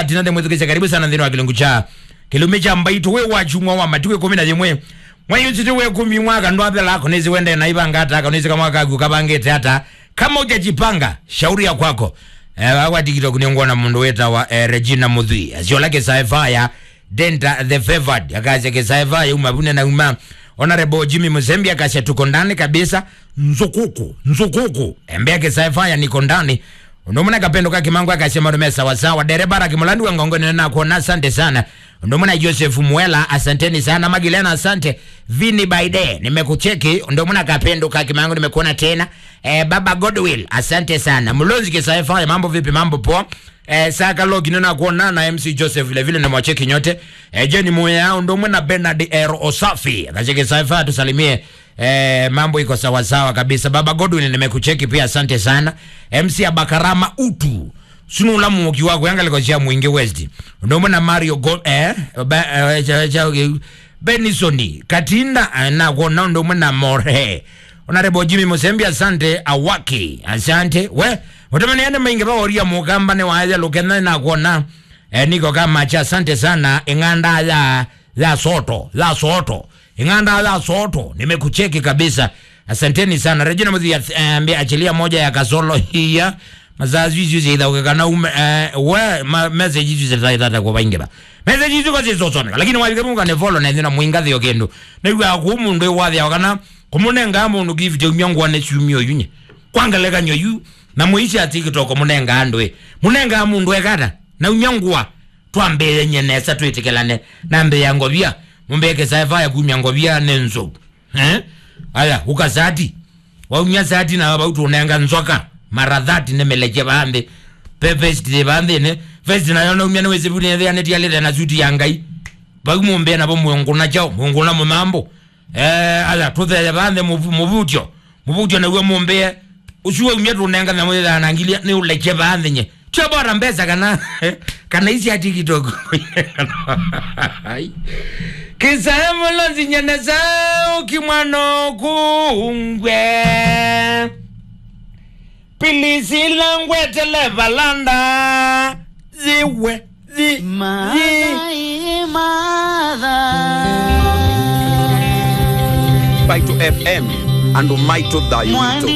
tinande mwithukisya karibu sana nthini wa kilungu cha kilumi cha mbaitu we wachumwa wa matiwe kumi na jimwe mwayutsiti we kumi mwaka ndo apela ako nizi wende na ibanga hata ako nizi kamwaka agu kabangete hata kama ujajipanga shauri ya kwako eh, wa tiktok niongona mundu weta wa eh, Regina Muthui azio lake saifaya denta the favored akaze ke saifaya umabune na uma honorable Jimmy Muzembi akasha tuko ndani kabisa nzukuku nzukuku embe ke saifaya niko ndani ndomuna kapendo kake mangu akasema rume sawa sawa derebara kimulandi wa ngongoni na kuona asante sana ndomuna Joseph Mwela asanteni sana Magilena asante Vini Baide nimekucheki ndomuna kapendo kake mangu nimekuona tena eh, baba Godwill asante sana mlonzi kisaifa mambo vipi mambo poa eh, saka logi nina kuona na MC Joseph vile vile namwacheki nyote eh, Jenny Moya ndomuna Bernard R Osafi akacheki saifa tusalimie Eh, mambo iko sawa sawa kabisa. Baba Godwin nimekucheki pia, asante sana. MC Abakarama utu sunula muki wako yanga liko chia mwingi West ndio mwana Mario Go eh ba, eh, cha, cha, Benisoni Katinda eh, na kuona ndio mwana More Honorable Jimmy Musembi asante awaki asante we utamani ene maingi ba oria mugamba ne waje lukena na kuona eh, niko kama cha asante sana inganda ya ya soto ya soto inganda la soto nimekucheki kabisa asanteni sana Regina Muthi ambia achilia moja ya kasolo hiya mazazi hizi zida ukakana ume uh, we ma, message hizi zida zida kwa baingira message hizi kwa zizo sona lakini wali kama ngane follow na ndina muinga thio kendo na iwa ku mundu wa thia wakana kumunenga mundu give je myangu ane chumio yunye kwangalega nyoyu na muishi ati kitoko munenga andwe munenga mundu ekata na unyangwa twambele nyenesa twitikelane na mbe yango bia mumbeke saifa ya kumya ngobia nenzo eh aya ukazati waunya zati na bautu unenga nzoka mara dhati nemeleje bambe pepest de bambe ne fest na yona umya wezi bune ya neti yale na zuti yangai bagu mumbe na bomu nguna chao nguna mumambo eh aya tuthe bambe mubutyo mubutyo na uwe mumbe usuwe umya tunenga na mweza na ngilia ni uleje bambe nye chobora mbeza kana kana isi ati kidogo kisaemulo zinyene zao kimwano kungwe pilisila ngwetele valanda ziwe zi, zi. Baito FM and Maito Dayo.